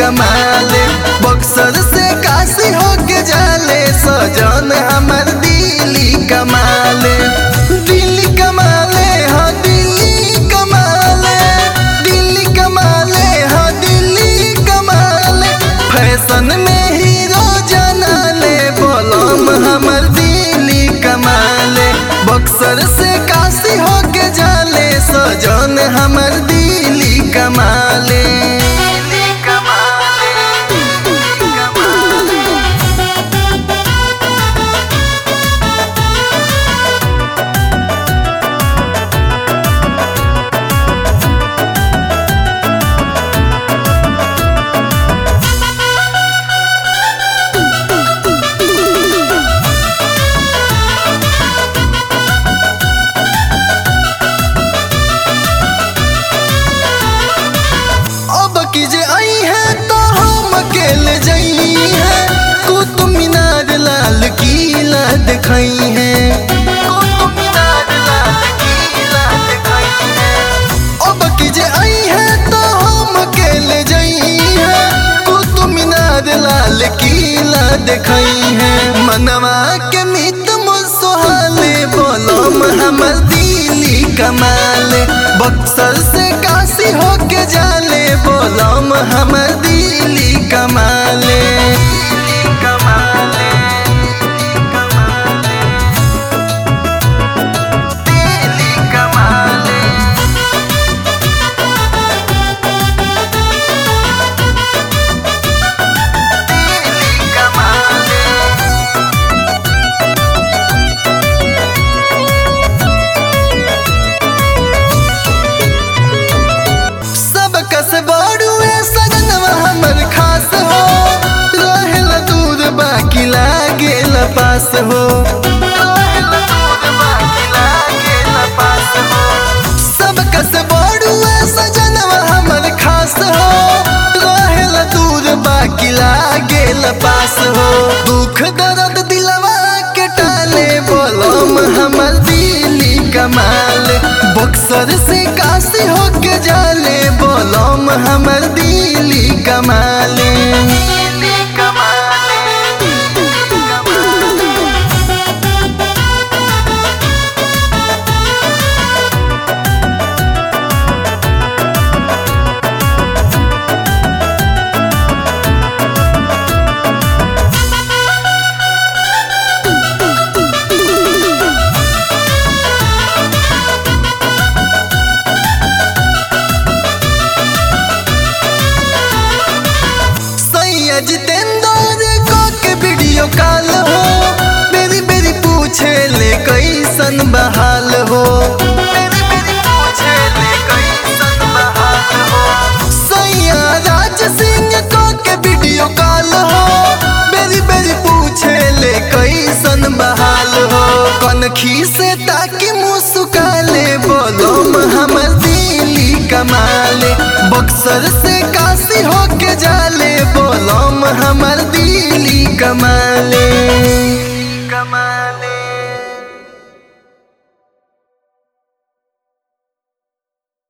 कमाले बक्सर से काशी होके जाले सजन हमर दिली कमाले दिल्ली कमाले हाँ दिल्ली कमाले दिल्ली कमाले हाँ दिल्ली कमाले फैशन में हीरो जनाले बोलम हमर दिल्ली कमाले बक्सर से काशी होके जाले सजन हमर दिल्ली कमाले अब की जे आई है तो हम अकेले जई है कुतुब मीनार लाल किला दिखाई है कुतुब मीनार लाल किला दिखाई है अब की जे आई है तो हम अकेले जई है कुतुब मीनार लाल किला दिखाई है मनवा के मित मुसोहाले बोलम हमर दिली कमाले बक्सर से काशी होके जाले बोलम हमर दिली कमाले कमाले दिली कमाले दिली कमाले सब कस बाड़ुए सजनवा हमर खास हो रहेल दूर बाकी लागेल पास हो रहेल दूर बाकी लागेल पास हो सब कस बाड़ुए सजनवा हमर खास हो रहेल दूर बाकी लागेल पास हो दुख दर्द दिलवा के टाले बोलम हमर दिली कमाल बक्सर से काशी होके जाले बोलम हमर दिली कमाले सैया जितेंद्र को के वीडियो कॉल हो बेरी बेरी पूछे ले कैसन बहाल